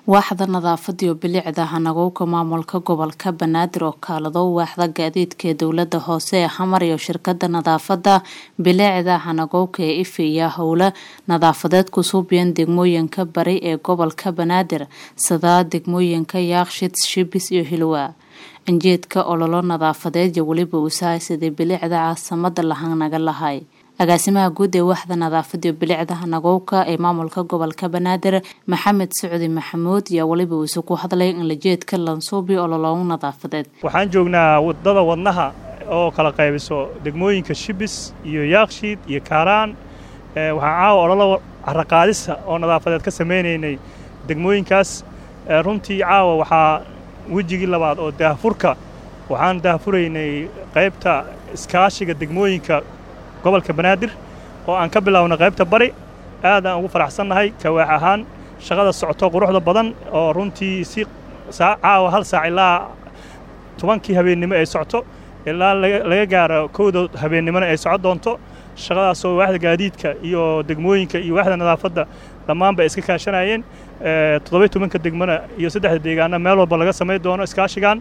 waaxda nadaafada iyo bilicda hanagowga maamulka gobolka banaadir oo kaalado waaxda gaadiidka ee dowlada hoose ee xamar iyo shirkada nadaafada bilicda hanagowga ee ife iyo howla nadaafadeed kusuubiyeen degmooyinka bari ee gobolka banaadir sida degmooyinka yaaqshid shibis iyo hilwa anjeedka ololo nadaafadeed iyo weliba usahay sidii bilicda caasamada lahanaga lahay agaasimaha guud ee waaxda nadaafada iyo bilicda hanagowka ee maamulka gobolka banaadir maxamed socdi maxamuud ayaa weliba uuse ku hadlay in lajeedka lansuubi ololoogu nadaafadeed waxaan joognaa wadada wadnaha oo kala qaybiso degmooyinka shibis iyo yaakshiid iyo kaaraan waxaan caawa ololo caraqaadisa oo nadaafadeed ka samaynaynay degmooyinkaas runtii caawa waxaa wejigii labaad oo daahfurka waxaan daahfuraynay qaybta iskaashiga degmooyinka gobolka banaadir oo aan ka bilaabno qaybta bari aad aan ugu faraxsannahay kawaax ahaan shaqada socoto quruxda badan oo runtii si caawa hal saac ilaa tobankii habeennimo ay socoto ilaa laga gaaro kowda habeennimona ay socon doonto shaqadaasoo waaxda gaadiidka iyo degmooyinka iyo waaxda nadaafadda dhammaanba ay iska kaashanayeen toddoba tobanka degmona iyo saddexda deegaana meel walba laga samayn doono iskaashigan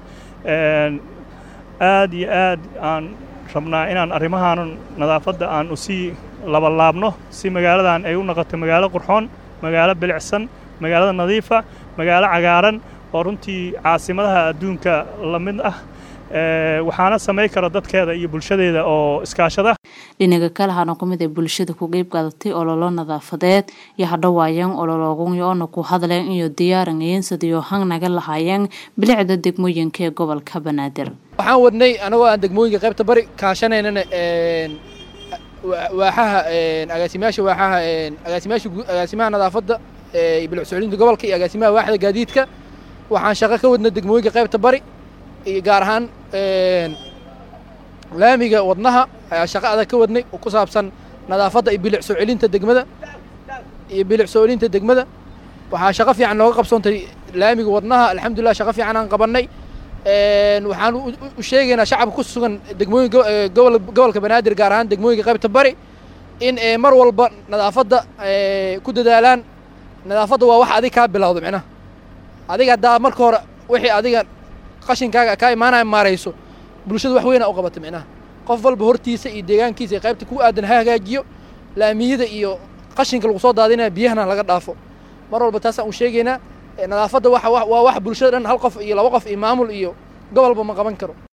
aad iyo aad aan rabnaa inaan arrimahaan nadaafadda aan usii labalaabno si magaaladan ay u noqoto magaalo qurxoon magaalo bilicsan magaalada nadiifa magaalo cagaaran oo runtii caasimadaha adduunka la mid ah waxaana samayn kara dadkeeda iyo bulshadeeda oo iskaashada dhinaga kale hana ku mid ay bulshada ku qeyb qaadatay ololo nadaafadeed iyo hadhowaayeen ololoogun oona ku hadleen iyo diyaaranayeen sidiyo hang naga lahaayeen bilicda degmooyinka ee gobolka banaadir waxaan wadnay anagoo aan degmooyinka qaybta bari kaashanaynana waaxaha agaasimayaasha waaxaha agaasimayaasha agaasimaha nadaafadda bilic socodinta gobolka iyo agaasimaha waaxda gaadiidka waxaan shaqo ka wadnay degmooyinka qaybta bari iyo gaar ahaan laamiga wadnaha ayaa shaqo adag ka wadnay oo ku saabsan nadaafadda iyo bilic soo celinta degmada iyo bilic soo celinta degmada waxaa shaqo fiican nooga qabsoontay laamiga wadnaha alxamdulilah shaqo fiican aan qabannay waxaan u sheegaynaa shacabka ku sugan degmooyin gobolka banaadir gaar ahaan degmooyinka qaybta bari in mar walba nadaafadda ku dadaalaan nadaafadda waa wax adig kaa bilowda micnaha adiga haddaa marka hore wixii adiga qashinkaaga kaa imaanaya maarayso bulshada wax weyna u qabata micnaha qof walba hortiisa iyo deegaankiisa iyo qaybta ku aadan ha hagaajiyo laamiyada iyo qashinka lagu soo daadinaya biyahana laga dhaafo mar walba taasaan u sheegaynaa nadaafadda waa wax bulshada dhan hal qof iyo laba qof iyo maamul iyo gobolba ma qaban karo